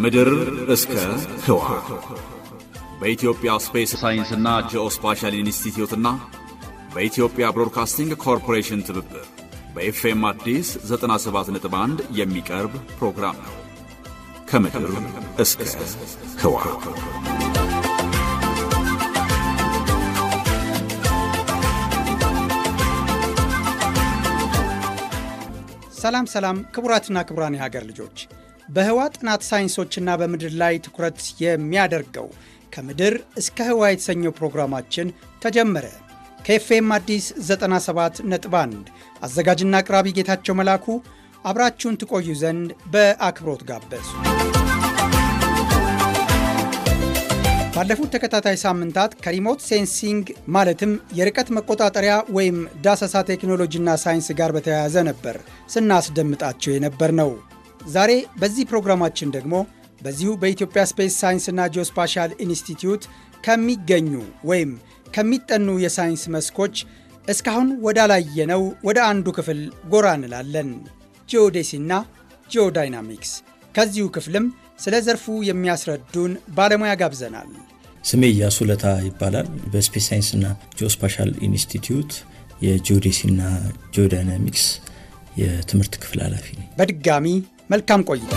ከምድር እስከ ህዋ በኢትዮጵያ ስፔስ ሳይንስና ጂኦስፓሻል ኢንስቲትዩትና በኢትዮጵያ ብሮድካስቲንግ ኮርፖሬሽን ትብብር በኤፍኤም አዲስ 97.1 የሚቀርብ ፕሮግራም ነው። ከምድር እስከ ህዋ ሰላም ሰላም ክቡራትና ክቡራን የሀገር ልጆች በህዋ ጥናት ሳይንሶችና በምድር ላይ ትኩረት የሚያደርገው ከምድር እስከ ህዋ የተሰኘው ፕሮግራማችን ተጀመረ። ከኤፍኤም አዲስ 97 ነጥብ 1 አዘጋጅና አቅራቢ ጌታቸው መላኩ አብራችሁን ትቆዩ ዘንድ በአክብሮት ጋበዙ። ባለፉት ተከታታይ ሳምንታት ከሪሞት ሴንሲንግ ማለትም የርቀት መቆጣጠሪያ ወይም ዳሰሳ ቴክኖሎጂና ሳይንስ ጋር በተያያዘ ነበር ስናስደምጣቸው የነበር ነው። ዛሬ በዚህ ፕሮግራማችን ደግሞ በዚሁ በኢትዮጵያ ስፔስ ሳይንስና ጂኦስፓሻል ኢንስቲትዩት ከሚገኙ ወይም ከሚጠኑ የሳይንስ መስኮች እስካሁን ወዳላየነው ወደ አንዱ ክፍል ጎራ እንላለን። ጂኦዴሲና ጂኦዳይናሚክስ። ከዚሁ ክፍልም ስለ ዘርፉ የሚያስረዱን ባለሙያ ጋብዘናል። ስሜ እያሱ ለታ ይባላል። በስፔስ ሳይንስና ጂኦስፓሻል ኢንስቲትዩት የጂኦዴሲና ጂኦዳይናሚክስ የትምህርት ክፍል ኃላፊ ነኝ። በድጋሚ መልካም ቆይታ።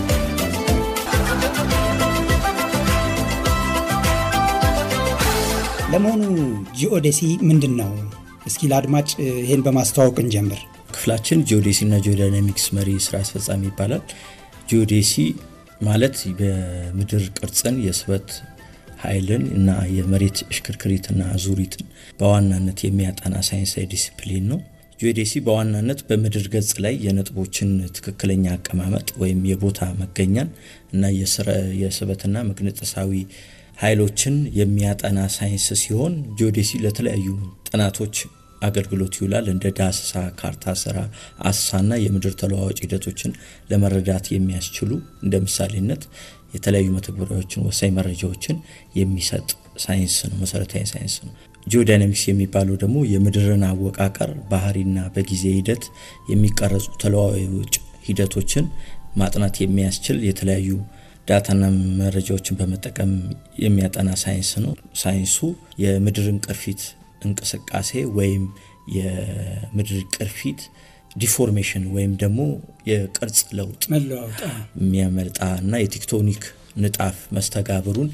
ለመሆኑ ጂኦዴሲ ምንድን ነው? እስኪ ለአድማጭ ይህን በማስተዋወቅ እንጀምር። ክፍላችን ጂኦዴሲና ጂኦዳይናሚክስ መሪ ስራ አስፈጻሚ ይባላል። ጂኦዴሲ ማለት በምድር ቅርጽን የስበት ኃይልን እና የመሬት እሽክርክሪትና አዙሪትን በዋናነት የሚያጠና ሳይንሳዊ ዲሲፕሊን ነው። ጂኦዴሲ በዋናነት በምድር ገጽ ላይ የነጥቦችን ትክክለኛ አቀማመጥ ወይም የቦታ መገኛን እና የስበትና መግነጠሳዊ ኃይሎችን የሚያጠና ሳይንስ ሲሆን ጂኦዴሲ ለተለያዩ ጥናቶች አገልግሎት ይውላል። እንደ ዳሰሳ፣ ካርታ ስራ፣ አሰሳና የምድር ተለዋዋጭ ሂደቶችን ለመረዳት የሚያስችሉ እንደ ምሳሌነት የተለያዩ መተግበሪያዎችን፣ ወሳኝ መረጃዎችን የሚሰጥ ሳይንስ ነው፣ መሰረታዊ ሳይንስ ነው። ጂኦዳይናሚክስ የሚባለው ደግሞ የምድርን አወቃቀር ባህሪና በጊዜ ሂደት የሚቀረጹ ተለዋዋጭ ሂደቶችን ማጥናት የሚያስችል የተለያዩ ዳታና መረጃዎችን በመጠቀም የሚያጠና ሳይንስ ነው። ሳይንሱ የምድርን ቅርፊት እንቅስቃሴ ወይም የምድር ቅርፊት ዲፎርሜሽን ወይም ደግሞ የቅርጽ ለውጥ የሚያመጣ እና የቴክቶኒክ ንጣፍ መስተጋብሩን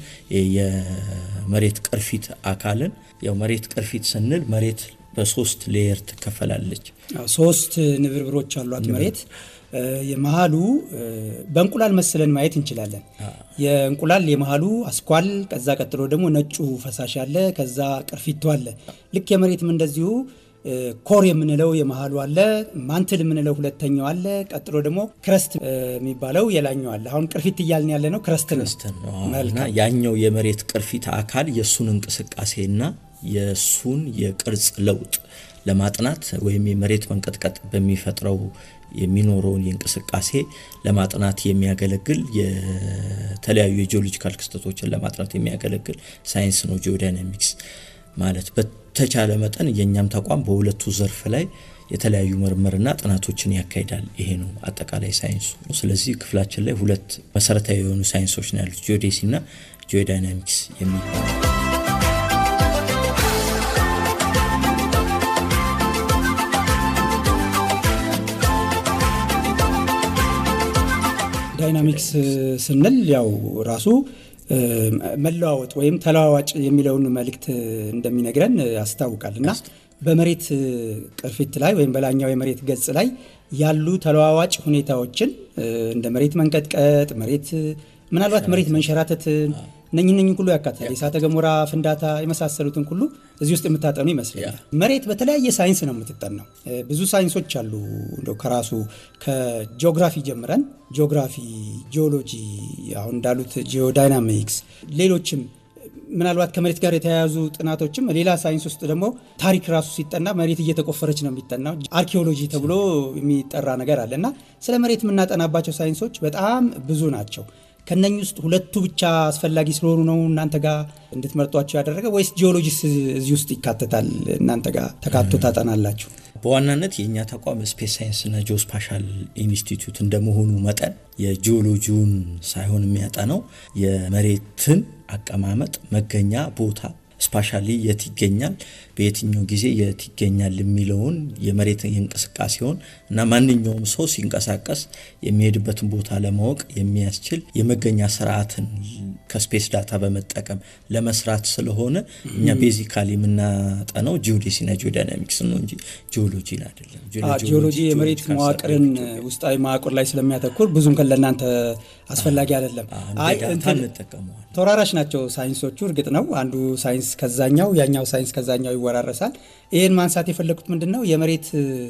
የመሬት ቅርፊት አካልን ያው መሬት ቅርፊት ስንል መሬት በሶስት ሌየር ትከፈላለች። ሶስት ንብርብሮች አሏት መሬት። የመሃሉ በእንቁላል መስለን ማየት እንችላለን። የእንቁላል የመሃሉ አስኳል፣ ከዛ ቀጥሎ ደግሞ ነጩ ፈሳሽ አለ፣ ከዛ ቅርፊቱ አለ። ልክ የመሬትም እንደዚሁ ኮር የምንለው የመሃሉ አለ፣ ማንትል የምንለው ሁለተኛው አለ፣ ቀጥሎ ደግሞ ክረስት የሚባለው የላኛው አለ። አሁን ቅርፊት እያልን ያለ ነው ክረስት ነው። እና ያኛው የመሬት ቅርፊት አካል የእሱን እንቅስቃሴና የእሱን የቅርጽ ለውጥ ለማጥናት ወይም የመሬት መንቀጥቀጥ በሚፈጥረው የሚኖረውን የእንቅስቃሴ ለማጥናት የሚያገለግል የተለያዩ የጂኦሎጂካል ክስተቶችን ለማጥናት የሚያገለግል ሳይንስ ነው ጂኦዳይናሚክስ ማለት። በተቻለ መጠን የእኛም ተቋም በሁለቱ ዘርፍ ላይ የተለያዩ ምርምርና ጥናቶችን ያካሂዳል። ይሄ ነው አጠቃላይ ሳይንሱ። ስለዚህ ክፍላችን ላይ ሁለት መሰረታዊ የሆኑ ሳይንሶች ነው ያሉት ጂኦዴሲና ጂኦዳይናሚክስ የሚባሉ ዳይናሚክስ ስንል ያው ራሱ መለዋወጥ ወይም ተለዋዋጭ የሚለውን መልእክት እንደሚነግረን ያስታውቃል እና በመሬት ቅርፊት ላይ ወይም በላኛው የመሬት ገጽ ላይ ያሉ ተለዋዋጭ ሁኔታዎችን እንደ መሬት መንቀጥቀጥ፣ መሬት ምናልባት መሬት መንሸራተትን እነኝህ እነኝህ ሁሉ ያካትታል። የእሳተ ገሞራ ፍንዳታ የመሳሰሉትን ሁሉ እዚህ ውስጥ የምታጠኑ ይመስለኛል። መሬት በተለያየ ሳይንስ ነው የምትጠናው። ብዙ ሳይንሶች አሉ። እንደው ከራሱ ከጂኦግራፊ ጀምረን ጂኦግራፊ፣ ጂኦሎጂ፣ አሁን እንዳሉት ጂኦዳይናሚክስ፣ ሌሎችም ምናልባት ከመሬት ጋር የተያያዙ ጥናቶችም ሌላ ሳይንስ ውስጥ ደግሞ ታሪክ ራሱ ሲጠና መሬት እየተቆፈረች ነው የሚጠናው። አርኪኦሎጂ ተብሎ የሚጠራ ነገር አለ እና ስለ መሬት የምናጠናባቸው ሳይንሶች በጣም ብዙ ናቸው። ከነኚህ ውስጥ ሁለቱ ብቻ አስፈላጊ ስለሆኑ ነው እናንተ ጋር እንድትመርጧቸው ያደረገ ወይስ ጂኦሎጂስ እዚህ ውስጥ ይካተታል? እናንተ ጋር ተካቶ ታጠናላችሁ? በዋናነት የእኛ ተቋም ስፔስ ሳይንስና ጂኦስፓሻል ኢንስቲትዩት እንደመሆኑ መጠን የጂኦሎጂውን ሳይሆን የሚያጠናው የመሬትን አቀማመጥ መገኛ ቦታ ስፓሻሊ የት ይገኛል፣ በየትኛው ጊዜ የት ይገኛል የሚለውን የመሬት እንቅስቃሴውን እና ማንኛውም ሰው ሲንቀሳቀስ የሚሄድበትን ቦታ ለማወቅ የሚያስችል የመገኛ ስርዓትን ከስፔስ ዳታ በመጠቀም ለመስራት ስለሆነ እኛ ቤዚካሊ የምናጠነው ጂኦዴሲና ጂኦዳይናሚክስ ነው እንጂ ጂኦሎጂን አይደለም። ጂኦሎጂ የመሬት መዋቅርን ውስጣዊ መዋቅር ላይ ስለሚያተኩር ብዙም ለእናንተ አስፈላጊ አይደለም። አይ እንጠቀመዋል። ተወራራሽ ናቸው ሳይንሶቹ። እርግጥ ነው አንዱ ሳይንስ ከዛኛው ያኛው ሳይንስ ከዛኛው ይወራረሳል። ይህን ማንሳት የፈለግኩት ምንድን ነው የመሬት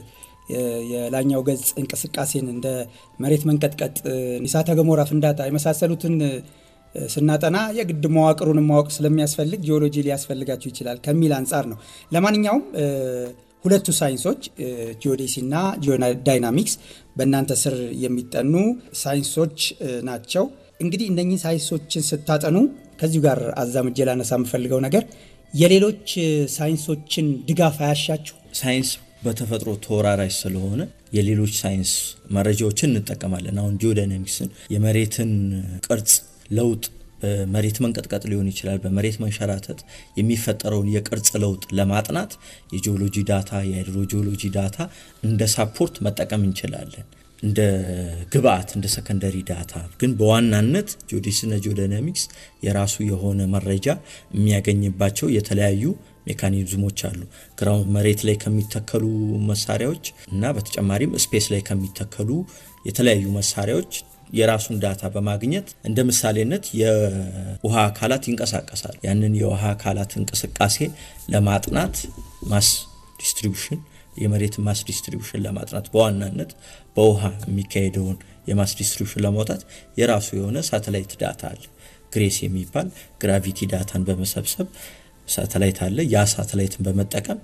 የላኛው ገጽ እንቅስቃሴን እንደ መሬት መንቀጥቀጥ፣ እሳተ ገሞራ ፍንዳታ የመሳሰሉትን ስናጠና የግድ መዋቅሩን ማወቅ ስለሚያስፈልግ ጂኦሎጂ ሊያስፈልጋችሁ ይችላል ከሚል አንጻር ነው። ለማንኛውም ሁለቱ ሳይንሶች ጂኦዴሲ እና ጂኦዳይናሚክስ በእናንተ ስር የሚጠኑ ሳይንሶች ናቸው። እንግዲህ እነኚህ ሳይንሶችን ስታጠኑ ከዚሁ ጋር አዛምጄ ላነሳ የምፈልገው ነገር የሌሎች ሳይንሶችን ድጋፍ አያሻችሁ? ሳይንስ በተፈጥሮ ተወራራሽ ስለሆነ የሌሎች ሳይንስ መረጃዎችን እንጠቀማለን። አሁን ጂኦዳይናሚክስን የመሬትን ቅርጽ ለውጥ በመሬት መንቀጥቀጥ ሊሆን ይችላል፣ በመሬት መንሸራተት የሚፈጠረውን የቅርጽ ለውጥ ለማጥናት የጂኦሎጂ ዳታ፣ የሃይድሮጂኦሎጂ ዳታ እንደ ሳፖርት መጠቀም እንችላለን እንደ ግብአት እንደ ሰከንደሪ ዳታ ግን በዋናነት ጂኦዴሲና ጂኦዳይናሚክስ የራሱ የሆነ መረጃ የሚያገኝባቸው የተለያዩ ሜካኒዝሞች አሉ። ግራውንድ መሬት ላይ ከሚተከሉ መሳሪያዎች እና በተጨማሪም ስፔስ ላይ ከሚተከሉ የተለያዩ መሳሪያዎች የራሱን ዳታ በማግኘት እንደ ምሳሌነት የውሃ አካላት ይንቀሳቀሳል። ያንን የውሃ አካላት እንቅስቃሴ ለማጥናት ማስ ዲስትሪቢሽን የመሬት ማስ ዲስትሪቢሽን ለማጥናት በዋናነት በውሃ የሚካሄደውን የማስ ዲስትሪቢሽን ለማውጣት የራሱ የሆነ ሳተላይት ዳታ አለ። ግሬስ የሚባል ግራቪቲ ዳታን በመሰብሰብ ሳተላይት አለ። ያ ሳተላይትን በመጠቀም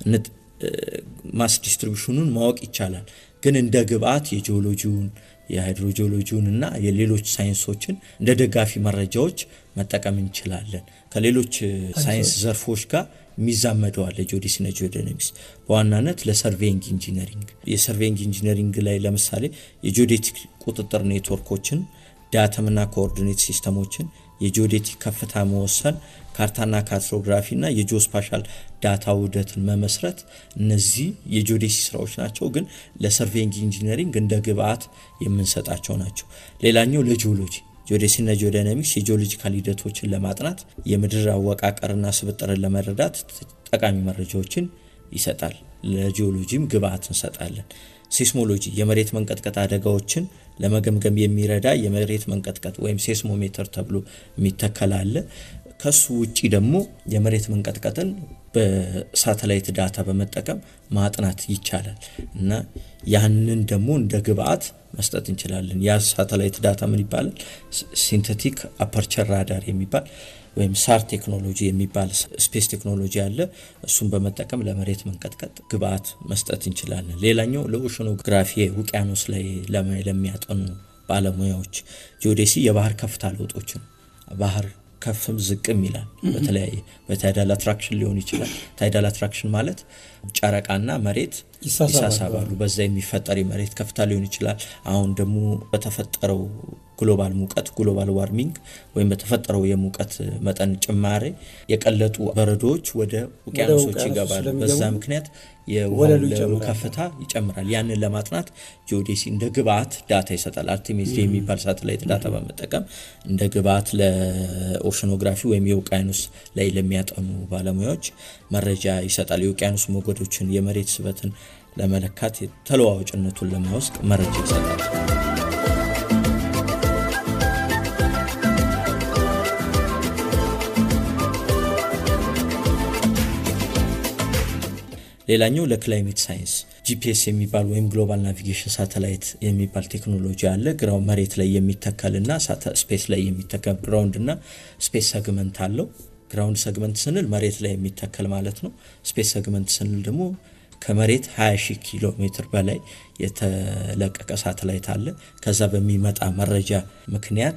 ማስ ዲስትሪቢሽኑን ማወቅ ይቻላል። ግን እንደ ግብአት የጂኦሎጂውን የሃይድሮጂኦሎጂውን እና የሌሎች ሳይንሶችን እንደ ደጋፊ መረጃዎች መጠቀም እንችላለን። ከሌሎች ሳይንስ ዘርፎች ጋር የሚዛመደዋል ጂኦዴሲና ጂኦዳይናሚክስ በዋናነት ለሰርቬይንግ ኢንጂነሪንግ የሰርቬይንግ ኢንጂነሪንግ ላይ ለምሳሌ የጂኦዴቲክ ቁጥጥር ኔትወርኮችን፣ ዳተምና ኮኦርዲኔት ሲስተሞችን፣ የጂኦዴቲክ ከፍታ መወሰን፣ ካርታና ካርቶግራፊ እና የጂኦስፓሻል ዳታ ውህደትን መመስረት እነዚህ የጂኦዴሲ ስራዎች ናቸው። ግን ለሰርቬይንግ ኢንጂነሪንግ እንደ ግብአት የምንሰጣቸው ናቸው። ሌላኛው ለጂኦሎጂ ጂኦዴሲና ጂኦዳይናሚክስ የጂኦሎጂካል ሂደቶችን ለማጥናት የምድር አወቃቀርና ስብጥርን ለመረዳት ጠቃሚ መረጃዎችን ይሰጣል። ለጂኦሎጂም ግብአት እንሰጣለን። ሴስሞሎጂ የመሬት መንቀጥቀጥ አደጋዎችን ለመገምገም የሚረዳ የመሬት መንቀጥቀጥ ወይም ሴስሞሜተር ተብሎ የሚተከል አለ። ከሱ ውጪ ደግሞ የመሬት መንቀጥቀጥን በሳተላይት ዳታ በመጠቀም ማጥናት ይቻላል እና ያንን ደግሞ እንደ ግብአት መስጠት እንችላለን። ያ ሳተላይት ዳታ ምን ይባላል? ሲንተቲክ አፐርቸር ራዳር የሚባል ወይም ሳር ቴክኖሎጂ የሚባል ስፔስ ቴክኖሎጂ አለ። እሱን በመጠቀም ለመሬት መንቀጥቀጥ ግብአት መስጠት እንችላለን። ሌላኛው ለኦሽኖግራፊ ውቅያኖስ ላይ ለሚያጠኑ ባለሙያዎች ጂኦዴሲ የባህር ከፍታ ለውጦችን ባህር ከፍም ዝቅም ይላል። በተለያየ በታይዳል አትራክሽን ሊሆን ይችላል። ታይዳል አትራክሽን ማለት ጨረቃና መሬት ይሳሳባሉ። በዛ የሚፈጠር የመሬት ከፍታ ሊሆን ይችላል። አሁን ደግሞ በተፈጠረው ግሎባል ሙቀት ግሎባል ዋርሚንግ ወይም በተፈጠረው የሙቀት መጠን ጭማሬ የቀለጡ በረዶዎች ወደ ውቅያኖሶች ይገባሉ። በዛ ምክንያት የወለሉ ከፍታ ይጨምራል። ያንን ለማጥናት ጂኦዴሲ እንደ ግብአት ዳታ ይሰጣል። አርቴሚስ የሚባል ሳተላይት ዳታ በመጠቀም እንደ ግብአት ለኦሽኖግራፊ ወይም የውቅያኖስ ላይ ለሚያጠኑ ባለሙያዎች መረጃ ይሰጣል። የውቅያኖስ ሞገዶችን፣ የመሬት ስበትን ለመለካት ተለዋዋጭነቱን ለማወቅ መረጃ ይሰጣል። ሌላኛው ለክላይሜት ሳይንስ ጂፒኤስ የሚባል ወይም ግሎባል ናቪጌሽን ሳተላይት የሚባል ቴክኖሎጂ አለ። ግራው መሬት ላይ የሚተከልና ስፔስ ላይ የሚተከል ግራውንድ እና ስፔስ ሰግመንት አለው። ግራውንድ ሰግመንት ስንል መሬት ላይ የሚተከል ማለት ነው። ስፔስ ሰግመንት ስንል ደግሞ ከመሬት 20 ሺህ ኪሎ ሜትር በላይ የተለቀቀ ሳተላይት አለ። ከዛ በሚመጣ መረጃ ምክንያት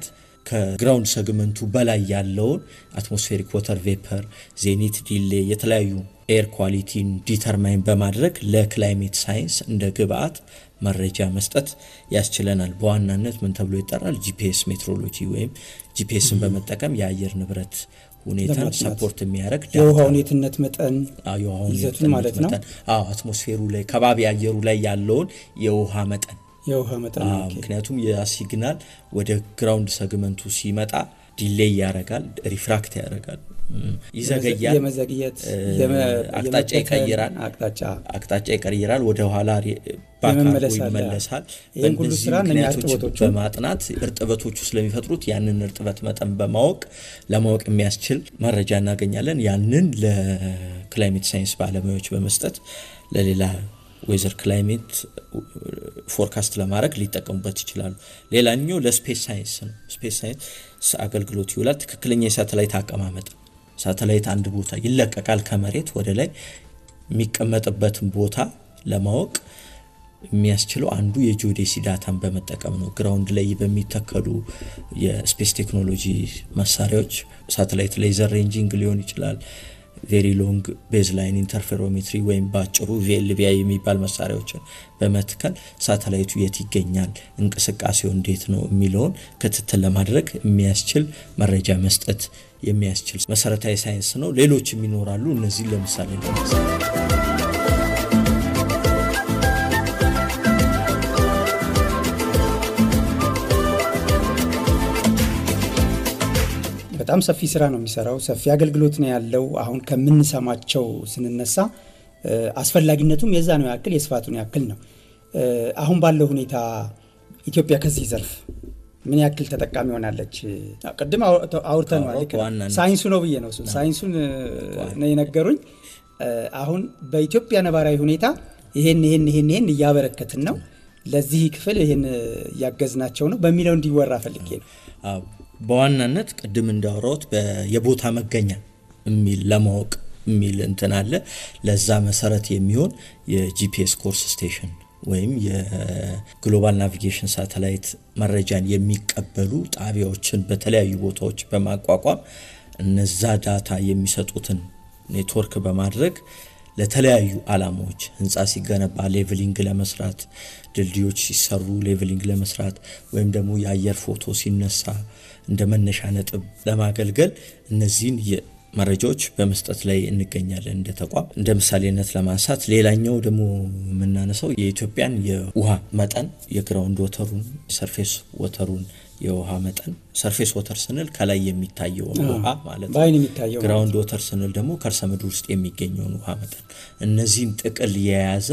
ከግራውንድ ሰግመንቱ በላይ ያለውን አትሞስፌሪክ ወተር ቬፐር፣ ዜኒት ዲሌ፣ የተለያዩ ኤር ኳሊቲን ዲተርማይን በማድረግ ለክላይሜት ሳይንስ እንደ ግብአት መረጃ መስጠት ያስችለናል። በዋናነት ምን ተብሎ ይጠራል? ጂፒኤስ ሜትሮሎጂ ወይም ጂፒኤስን በመጠቀም የአየር ንብረት ሁኔታን ሰፖርት የሚያደርግ የውሃውን የትነት መጠን የውሃውን ይዘቱን ማለት ነው። አዎ አትሞስፌሩ ላይ ከባቢ አየሩ ላይ ያለውን የውሃ መጠን የውሃ መጠን አዎ፣ ምክንያቱም ያ ሲግናል ወደ ግራውንድ ሰግመንቱ ሲመጣ ዲሌይ ያደርጋል፣ ሪፍራክት ያደርጋል፣ ይዘገያል፣ የመዘግየት አቅጣጫ ይቀይራል፣ አቅጣጫ አቅጣጫ ይቀይራል፣ ወደ ኋላ ባካርጎ የመመለስ አለ። ይመለሳል። ይህን ሁሉ በእነዚህ ስራ እነኛ ምክንያቶች እርጥበቶቹ በማጥናት እርጥበቶቹ ስለሚፈጥሩት ያንን እርጥበት መጠን በማወቅ ለማወቅ የሚያስችል መረጃ እናገኛለን። ያንን ለክላይሜት ሳይንስ ባለሙያዎች በመስጠት ለሌላ ዌዘር ክላይሜት ፎርካስት ለማድረግ ሊጠቀሙበት ይችላሉ። ሌላኛው ለስፔስ ሳይንስ ነው። ስፔስ ሳይንስ አገልግሎት ይውላል። ትክክለኛ የሳተላይት አቀማመጥ ሳተላይት አንድ ቦታ ይለቀቃል ከመሬት ወደ ላይ የሚቀመጥበትን ቦታ ለማወቅ የሚያስችለው አንዱ የጂኦዴሲ ዳታን በመጠቀም ነው። ግራውንድ ላይ በሚተከሉ የስፔስ ቴክኖሎጂ መሳሪያዎች ሳተላይት ሌዘር ሬንጂንግ ሊሆን ይችላል። ቬሪ ሎንግ ቤዝ ላይን ኢንተርፌሮሜትሪ ወይም በአጭሩ ቪኤልቪአይ የሚባል መሳሪያዎችን በመትከል ሳተላይቱ የት ይገኛል፣ እንቅስቃሴው እንዴት ነው የሚለውን ክትትል ለማድረግ የሚያስችል መረጃ መስጠት የሚያስችል መሰረታዊ ሳይንስ ነው። ሌሎችም ይኖራሉ። እነዚህን ለምሳሌ ለማንሳት በጣም ሰፊ ስራ ነው የሚሰራው። ሰፊ አገልግሎት ነው ያለው። አሁን ከምንሰማቸው ስንነሳ እ፣ አስፈላጊነቱም የዛ ነው ያክል የስፋቱን ያክል ነው። እ፣ አሁን ባለው ሁኔታ ኢትዮጵያ ከዚህ ዘርፍ ምን ያክል ተጠቃሚ ሆናለች? ቅድም አው- አውርተነዋል። ልክ ነው። በዋናነት ሳይንሱ ነው ብዬ ነው እሱ ሳይንሱን እ፣ ነው የነገሩኝ። እ፣ አሁን በኢትዮጵያ ነባራዊ ሁኔታ ይሄን ይሄን ይሄን ይሄን እያበረከትን ነው ለዚህ ክፍል ይሄን እያገዝናቸው ነው በሚለው እንዲወራ ፈልጌ ነው። አዎ፣ በዋናነት ቅድም እንዳወራሁት በ- የቦታ መገኛ የሚል ለማወቅ የሚል እንትን አለ። ለዛ መሰረት የሚሆን የጂፒኤስ ኮርስ ስቴሽን ወይም የግሎባል ናቪጌሽን ሳተላይት መረጃን የሚቀበሉ ጣቢያዎችን በተለያዩ ቦታዎች በማቋቋም እነዛ ዳታ የሚሰጡትን ኔትወርክ በማድረግ ለተለያዩ አላማዎች ህንፃ ሲገነባ ሌቭሊንግ ለመስራት፣ ድልድዮች ሲሰሩ ሌቭሊንግ ለመስራት ወይም ደግሞ የአየር ፎቶ ሲነሳ እንደ መነሻ ነጥብ ለማገልገል እነዚህን የ- መረጃዎች በመስጠት ላይ እንገኛለን እንደ ተቋም። እንደ ምሳሌነት ለማንሳት ሌላኛው ደግሞ የምናነሳው የኢትዮጵያን የውሃ መጠን የግራውንድ ወተሩን፣ ሰርፌስ ወተሩን የውሃ መጠን ሰርፌስ ወተር ስንል ከላይ የሚታየውን ውሃ ማለት ነው። በአይን የሚታየው ግራውንድ ወተር ስንል ደግሞ ከርሰ ምድር ውስጥ የሚገኘውን ውሃ መጠን እነዚህን ጥቅል የያዘ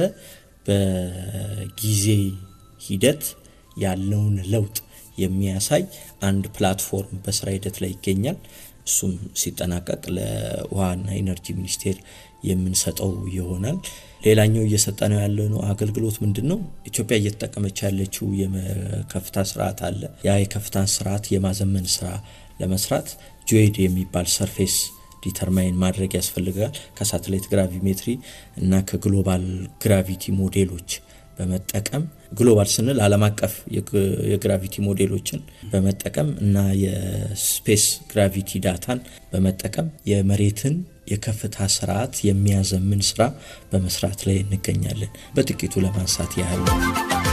በጊዜ ሂደት ያለውን ለውጥ የሚያሳይ አንድ ፕላትፎርም በስራ ሂደት ላይ ይገኛል። እሱም ሲጠናቀቅ ለውሃና ኢነርጂ ሚኒስቴር የምንሰጠው ይሆናል። ሌላኛው እየሰጠነው ያለነው አገልግሎት ምንድን ነው? ኢትዮጵያ እየተጠቀመች ያለችው የከፍታ ስርዓት አለ። ያ የከፍታን ስርዓት የማዘመን ስራ ለመስራት ጆይድ የሚባል ሰርፌስ ዲተርማይን ማድረግ ያስፈልጋል። ከሳተላይት ግራቪሜትሪ እና ከግሎባል ግራቪቲ ሞዴሎች በመጠቀም ግሎባል ስንል ዓለም አቀፍ የግራቪቲ ሞዴሎችን በመጠቀም እና የስፔስ ግራቪቲ ዳታን በመጠቀም የመሬትን የከፍታ ስርዓት የሚያዘምን ስራ በመስራት ላይ እንገኛለን። በጥቂቱ ለማንሳት ያህል ነው።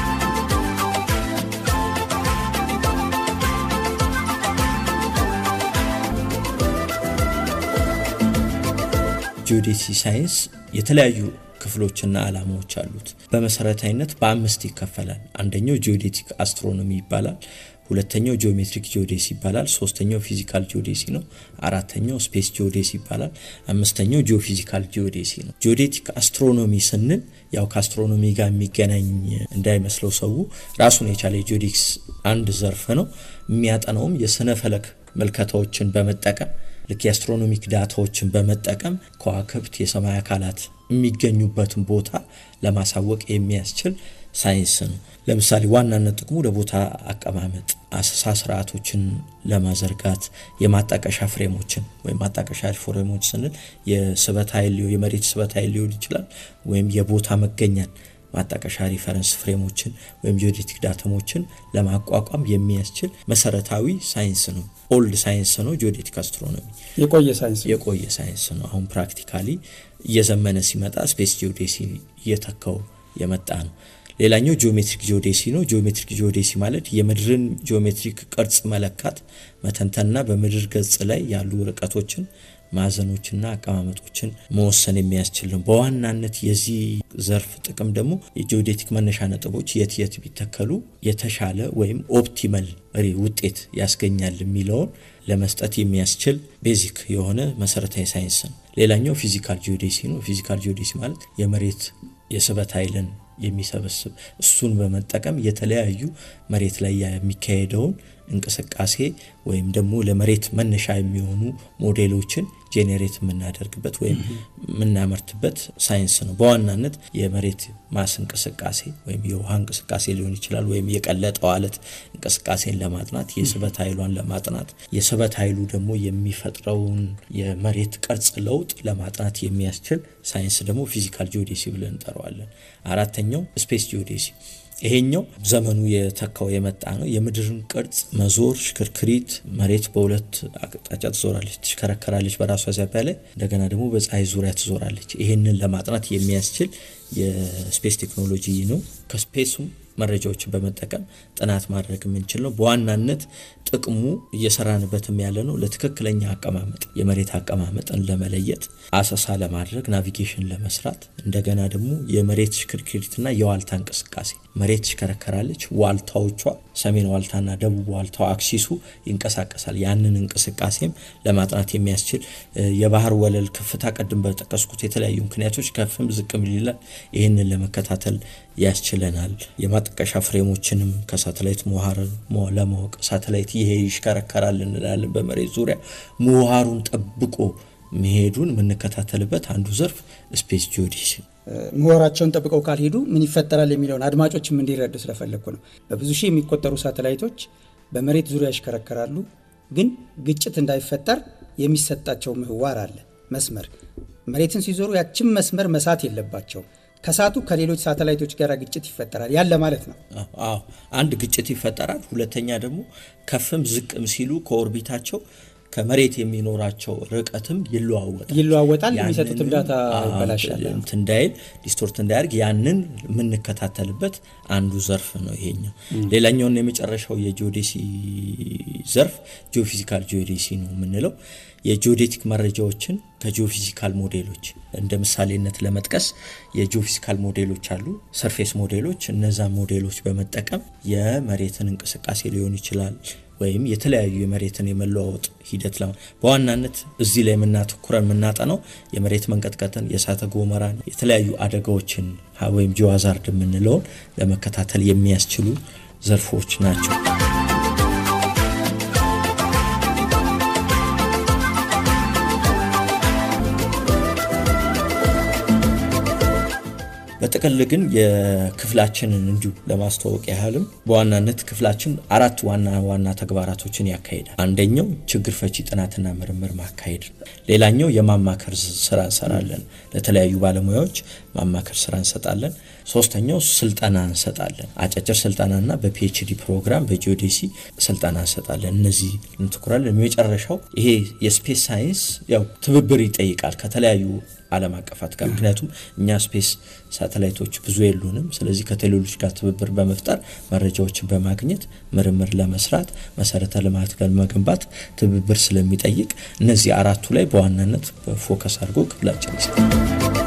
ጂኦዴሲ ሳይንስ የተለያዩ ክፍሎችና ዓላማዎች አሉት። በመሰረታዊነት በአምስት ይከፈላል። አንደኛው ጂኦዴቲክ አስትሮኖሚ ይባላል። ሁለተኛው ጂኦሜትሪክ ጂኦዴሲ ይባላል። ሶስተኛው ፊዚካል ጂኦዴሲ ነው። አራተኛው ስፔስ ጂኦዴሲ ይባላል። አምስተኛው ጂኦፊዚካል ጂኦዴሲ ነው። ጂኦዴቲክ አስትሮኖሚ ስንል ያው ከአስትሮኖሚ ጋር የሚገናኝ እንዳይመስለው ሰው ራሱን የቻለ የጂኦዴክስ አንድ ዘርፍ ነው። የሚያጠናውም የስነ ፈለክ ምልከታዎችን በመጠቀም ልክ የአስትሮኖሚክ ዳታዎችን በመጠቀም ከዋክብት፣ የሰማይ አካላት የሚገኙበትን ቦታ ለማሳወቅ የሚያስችል ሳይንስ ነው። ለምሳሌ ዋናነት ጥቅሙ ለቦታ አቀማመጥ አሰሳ ስርዓቶችን ለማዘርጋት የማጣቀሻ ፍሬሞችን ወይም ማጣቀሻ ፍሬሞች ስንል የስበት ኃይል የመሬት ስበት ኃይል ሊሆን ይችላል ወይም የቦታ መገኛን ማጣቀሻ ሪፈረንስ ፍሬሞችን ወይም ጂኦዴቲክ ዳተሞችን ለማቋቋም የሚያስችል መሰረታዊ ሳይንስ ነው። ኦልድ ሳይንስ ነው ጂኦዴቲክ አስትሮኖሚ የቆየ ሳይንስ ነው። የቆየ ሳይንስ ነው። አሁን ፕራክቲካሊ እየዘመነ ሲመጣ ስፔስ ጂኦዴሲ እየተካው የመጣ ነው። ሌላኛው ጂኦሜትሪክ ጂኦዴሲ ነው። ጂኦሜትሪክ ጂኦዴሲ ማለት የምድርን ጂኦሜትሪክ ቅርጽ መለካት፣ መተንተንና በምድር ገጽ ላይ ያሉ ርቀቶችን ማዕዘኖችና አቀማመጦችን መወሰን የሚያስችል ነው። በዋናነት የዚህ ዘርፍ ጥቅም ደግሞ የጂኦዴቲክ መነሻ ነጥቦች የት የት ቢተከሉ የተሻለ ወይም ኦፕቲመል ውጤት ያስገኛል የሚለውን ለመስጠት የሚያስችል ቤዚክ የሆነ መሰረታዊ ሳይንስ ነው። ሌላኛው ፊዚካል ጂኦዴሲ ነው። ፊዚካል ጂኦዴሲ ማለት የመሬት የስበት ኃይልን የሚሰበስብ እሱን በመጠቀም የተለያዩ መሬት ላይ የሚካሄደውን እንቅስቃሴ ወይም ደግሞ ለመሬት መነሻ የሚሆኑ ሞዴሎችን ጄኔሬት የምናደርግበት ወይም የምናመርትበት ሳይንስ ነው። በዋናነት የመሬት ማስ እንቅስቃሴ ወይም የውሃ እንቅስቃሴ ሊሆን ይችላል። ወይም የቀለጠው አለት እንቅስቃሴን ለማጥናት የስበት ኃይሏን ለማጥናት የስበት ኃይሉ ደግሞ የሚፈጥረውን የመሬት ቅርጽ ለውጥ ለማጥናት የሚያስችል ሳይንስ ደግሞ ፊዚካል ጂኦዴሲ ብለን እንጠራዋለን። አራተኛው ስፔስ ጂኦዴሲ ይሄኛው ዘመኑ የተካው የመጣ ነው። የምድርን ቅርጽ መዞር፣ ሽክርክሪት፣ መሬት በሁለት አቅጣጫ ትዞራለች፣ ትሽከረከራለች በራሷ ዛቢያ ላይ እንደገና ደግሞ በፀሐይ ዙሪያ ትዞራለች። ይሄንን ለማጥናት የሚያስችል የስፔስ ቴክኖሎጂ ነው። ከስፔሱም መረጃዎችን በመጠቀም ጥናት ማድረግ የምንችል ነው። በዋናነት ጥቅሙ እየሰራንበትም ያለ ነው ለትክክለኛ አቀማመጥ የመሬት አቀማመጥን ለመለየት አሰሳ ለማድረግ ናቪጌሽን ለመስራት እንደገና ደግሞ የመሬት ሽክርክሪትና የዋልታ እንቅስቃሴ መሬት ትሽከረከራለች። ዋልታዎቿ ሰሜን ዋልታና ደቡብ ዋልታው አክሲሱ ይንቀሳቀሳል። ያንን እንቅስቃሴም ለማጥናት የሚያስችል የባህር ወለል ከፍታ ቀድም በጠቀስኩት የተለያዩ ምክንያቶች ከፍም ዝቅም ይላል። ይህንን ለመከታተል ያስችለናል። የማጠቀሻ ፍሬሞችንም ከሳተላይት ምህዋር ለማወቅ ሳተላይት ይሄ ይሽከረከራል እንላለን በመሬት ዙሪያ ምህዋሩን ጠብቆ መሄዱን የምንከታተልበት አንዱ ዘርፍ ስፔስ ጂኦዴሲ ምህዋራቸውን ጠብቀው ካልሄዱ ምን ይፈጠራል የሚለውን አድማጮችም እንዲረዱ ስለፈለግኩ ነው። በብዙ ሺህ የሚቆጠሩ ሳተላይቶች በመሬት ዙሪያ ይሽከረከራሉ። ግን ግጭት እንዳይፈጠር የሚሰጣቸው ምህዋር አለ፣ መስመር። መሬትን ሲዞሩ ያችን መስመር መሳት የለባቸው ከሳቱ ከሌሎች ሳተላይቶች ጋር ግጭት ይፈጠራል ያለ ማለት ነው። አዎ አንድ ግጭት ይፈጠራል። ሁለተኛ ደግሞ ከፍም ዝቅም ሲሉ ከኦርቢታቸው ከመሬት የሚኖራቸው ርቀትም ይለዋወጣል ይለዋወጣል። የሚሰጡትም ዳታ ይበላሻል። እንዳይል ዲስቶርት እንዳያደርግ ያንን የምንከታተልበት አንዱ ዘርፍ ነው ይሄኛው። ሌላኛውና የመጨረሻው የጂኦዴሲ ዘርፍ ጂኦፊዚካል ጂኦዴሲ ነው የምንለው የጂኦዴቲክ መረጃዎችን ከጂኦፊዚካል ሞዴሎች እንደ ምሳሌነት ለመጥቀስ የጂኦፊዚካል ሞዴሎች አሉ፣ ሰርፌስ ሞዴሎች። እነዛ ሞዴሎች በመጠቀም የመሬትን እንቅስቃሴ ሊሆን ይችላል ወይም የተለያዩ የመሬትን የመለዋወጥ ሂደት ለ በዋናነት እዚህ ላይ የምናተኩረን የምናጠነው የመሬት መንቀጥቀጥን፣ የእሳተ ገሞራን፣ የተለያዩ አደጋዎችን ወይም ጂኦሃዛርድ የምንለውን ለመከታተል የሚያስችሉ ዘርፎች ናቸው። በጥቅል ግን የክፍላችንን እንዲሁ ለማስተዋወቅ ያህልም በዋናነት ክፍላችን አራት ዋና ዋና ተግባራቶችን ያካሂዳል። አንደኛው ችግር ፈቺ ጥናትና ምርምር ማካሄድ፣ ሌላኛው የማማከር ስራ እንሰራለን። ለተለያዩ ባለሙያዎች ማማከር ስራ እንሰጣለን። ሶስተኛው ስልጠና እንሰጣለን። አጫጭር ስልጠናና በፒኤችዲ ፕሮግራም በጂኦዴሲ ስልጠና እንሰጣለን። እነዚህ እንትኩራለን። የመጨረሻው ይሄ የስፔስ ሳይንስ ያው ትብብር ይጠይቃል ከተለያዩ ዓለም አቀፋት ጋር ምክንያቱም እኛ ስፔስ ሳተላይቶች ብዙ የሉንም። ስለዚህ ከቴሌሎች ጋር ትብብር በመፍጠር መረጃዎችን በማግኘት ምርምር ለመስራት መሰረተ ልማት ጋር መገንባት ትብብር ስለሚጠይቅ እነዚህ አራቱ ላይ በዋናነት ፎከስ አድርጎ ክፍላችን ይሰራል።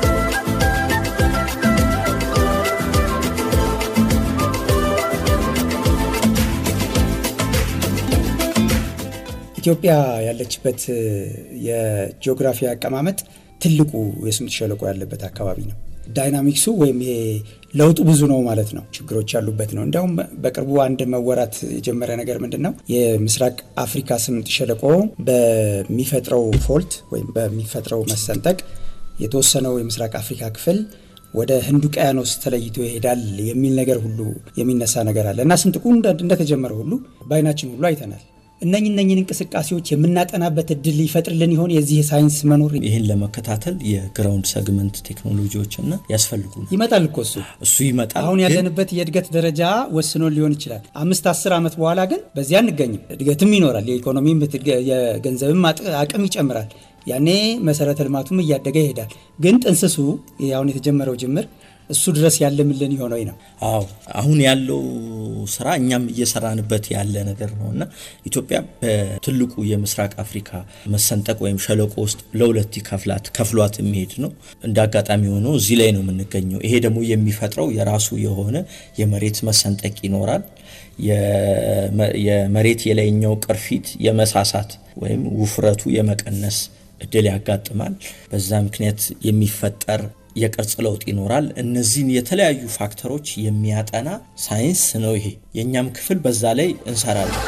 ኢትዮጵያ ያለችበት የጂኦግራፊ አቀማመጥ ትልቁ የስምጥ ሸለቆ ያለበት አካባቢ ነው። ዳይናሚክሱ ወይም ይሄ ለውጡ ብዙ ነው ማለት ነው። ችግሮች ያሉበት ነው። እንዲያውም በቅርቡ አንድ መወራት የጀመረ ነገር ምንድን ነው? የምስራቅ አፍሪካ ስምጥ ሸለቆ በሚፈጥረው ፎልት ወይም በሚፈጥረው መሰንጠቅ የተወሰነው የምስራቅ አፍሪካ ክፍል ወደ ህንድ ውቅያኖስ ተለይቶ ይሄዳል የሚል ነገር ሁሉ የሚነሳ ነገር አለ እና ስንጥቁ እንደተጀመረ ሁሉ በአይናችን ሁሉ አይተናል። እነኝ እነኝን እንቅስቃሴዎች የምናጠናበት እድል ሊፈጥርልን ይሆን የዚህ የሳይንስ መኖር? ይህን ለመከታተል የግራውንድ ሰግመንት ቴክኖሎጂዎችና ያስፈልጉ ይመጣል እኮ እሱ እሱ ይመጣል። አሁን ግን ያለንበት የእድገት ደረጃ ወስኖ ሊሆን ይችላል። አምስት አስር ዓመት በኋላ ግን በዚያ አንገኝም። እድገትም ይኖራል። የኢኮኖሚም ብትገ- የገንዘብም አጥ- አቅም ይጨምራል። ያኔ መሰረተ ልማቱም እያደገ ይሄዳል። ግን ጥንስሱ ይሄ አሁን የተጀመረው ጅምር እሱ ድረስ ያለምልን የሆነው ነው። አዎ አሁን ያለው ስራ እኛም እየሰራንበት ያለ ነገር ነው እና ኢትዮጵያ በትልቁ የምስራቅ አፍሪካ መሰንጠቅ ወይም ሸለቆ ውስጥ ለሁለት ይከፍላት ከፍሏት የሚሄድ ነው። እንደ አጋጣሚ ሆኖ እዚህ ላይ ነው የምንገኘው። ይሄ ደግሞ የሚፈጥረው የራሱ የሆነ የመሬት መሰንጠቅ ይኖራል። የመ- የመሬት የላይኛው ቅርፊት የመሳሳት ወይም ውፍረቱ የመቀነስ እድል ያጋጥማል። በዛ ምክንያት የሚፈጠር የቅርጽ ለውጥ ይኖራል። እነዚህን የተለያዩ ፋክተሮች የሚያጠና ሳይንስ ነው ይሄ። የእኛም ክፍል በዛ ላይ እንሰራለን።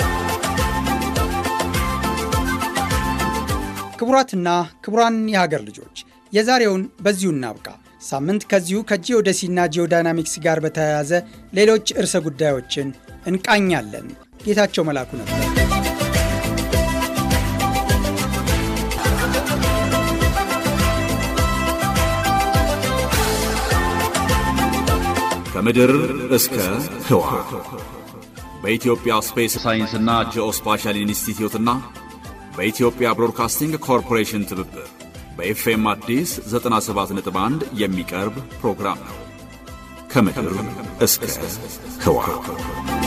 ክቡራትና ክቡራን የሀገር ልጆች የዛሬውን በዚሁ እናብቃ። ሳምንት ከዚሁ ከጂኦደሲና ጂኦዳይናሚክስ ጋር በተያያዘ ሌሎች ርዕሰ ጉዳዮችን እንቃኛለን። ጌታቸው መላኩ ነበር። ከምድር እስከ ህዋ በኢትዮጵያ ስፔስ ሳይንስና ጂኦስፓሻል ኢንስቲትዩትና በኢትዮጵያ ብሮድካስቲንግ ኮርፖሬሽን ትብብር በኤፍኤም አዲስ 97.1 የሚቀርብ ፕሮግራም ነው። ከምድር እስከ ህዋ